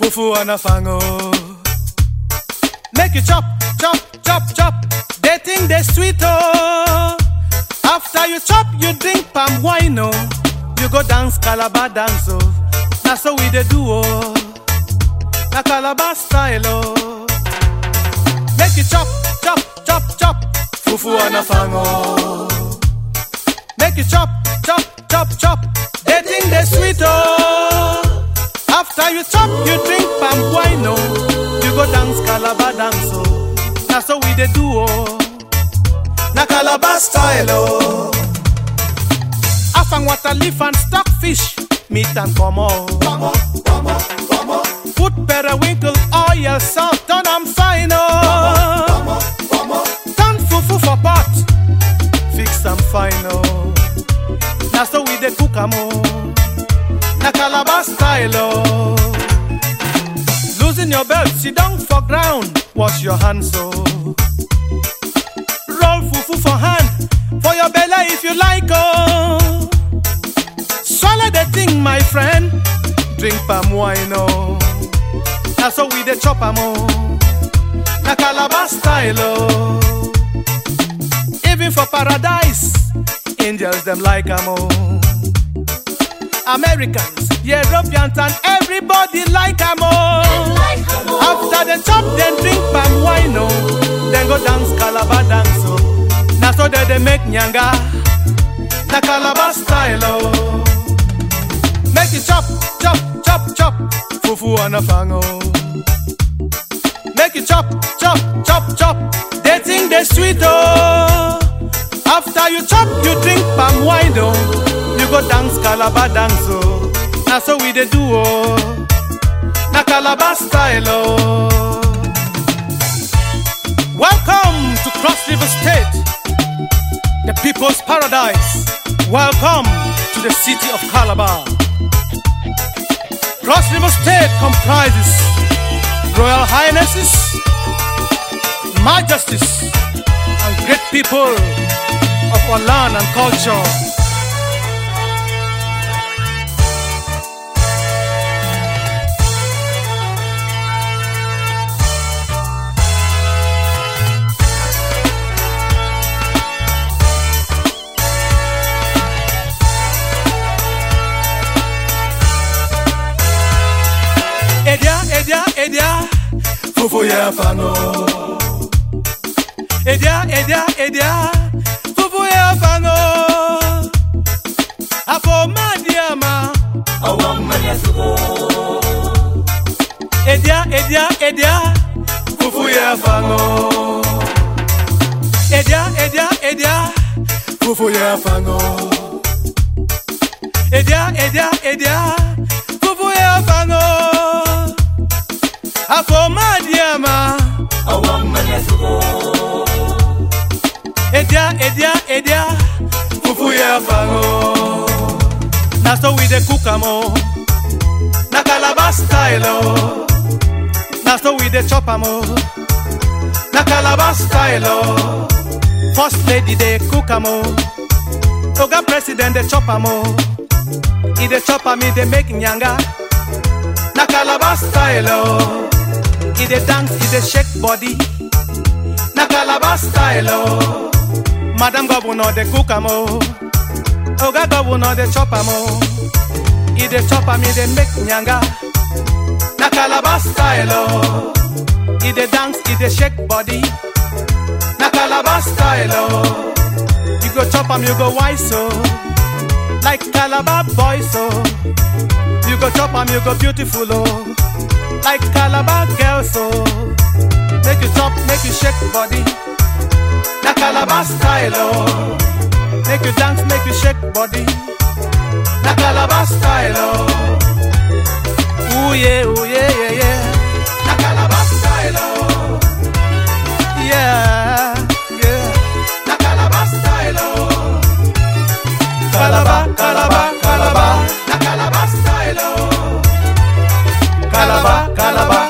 fufu and a fango. Make you chop, chop, chop, chop. They think they sweet oh. After you chop, you drink palm wine oh. You go dance calabar dance oh. That's how we dey do oh. Na calabar style oh. Make you chop, chop, chop, chop. Fufu and a fango. Make you chop, chop, chop, chop. They think they sweet oh. After you chop, you drink palm wine oh. You go dance calabar dance oh. That's how we dey do oh. Na calabar style oh. Afang water leaf and stockfish, meat and como. Put periwinkle, oil, salt, turn am fine oh. Turn fufu for pot, fix am fine oh. Na so we dey cook am oh. Na calabar style oh. Losing your belt, sit down for ground, wash your hands oh. Roll fufu for hand, for your belly if you like oh. Swallow the thing, my friend. Drink palm wine, oh. That's how we dey chop am, oh. Na Calabar style, oh. Even for paradise, angels them like am, oh. Americans, Europeans, and everybody like am, oh. After they chop, then drink palm wine, oh. Then go dance Calabar dance, oh. Na so they dey make nyanga. Na Calabar style, oh. Make it chop, chop, chop, chop. Fufu and a fango. Make it chop, chop, chop, chop. They think they sweet, oh. After you chop, you drink palm wine, oh. You go dance Calabar dance, oh. Na so we dey do, oh. Na Calabar style, oh. Welcome to Cross River State, the people's paradise. Welcome to the city of Calabar. Cross River State comprises Royal Highnesses, Majesties, and great people of our land and culture. Edia, Edia, Edia, Fufu ya fano. Edia, Edia, Edia, Fufu ya fano. Afo madiama. Edia, Edia, Edia, Fufu ya fano. Edia, Edia, Edia, Fufu ya fano. Edia, Edia, Edia, Fufu ya fano. Afo madiama. Edia, Edia, Edia, Fufu ya fango. Na so we dey cook am oh. Na Calabar style oh. Na so we dey chop am oh. Na Calabar style oh. First lady dey cook am oh. Oga president dey chop am oh. He dey chop am, he dey make nyanga. Na Calabar style oh. He dey dance, he dey shake body. Na Calabar style oh. Madam Governor dey cook am oh. Oga Governor dey chop am oh. He dey chop am, he dey make nyanga. Na Calabar style oh. He dey dance, he dey shake body. Na Calabar style oh. You go chop am, you go wise oh. Like Calabar boys oh. You go chop am, you go beautiful oh. Like Calabar girls oh. Make you chop, make you shake body. Na Calabar style oh. Make you dance, make you shake body. Na Calabar style oh. Ooh yeah, ooh yeah, yeah, yeah. Na Calabar style oh. Yeah, yeah. Na Calabar style oh. Calabar, Calabar, Calabar. Na Calabar style oh. Calabar, Calabar,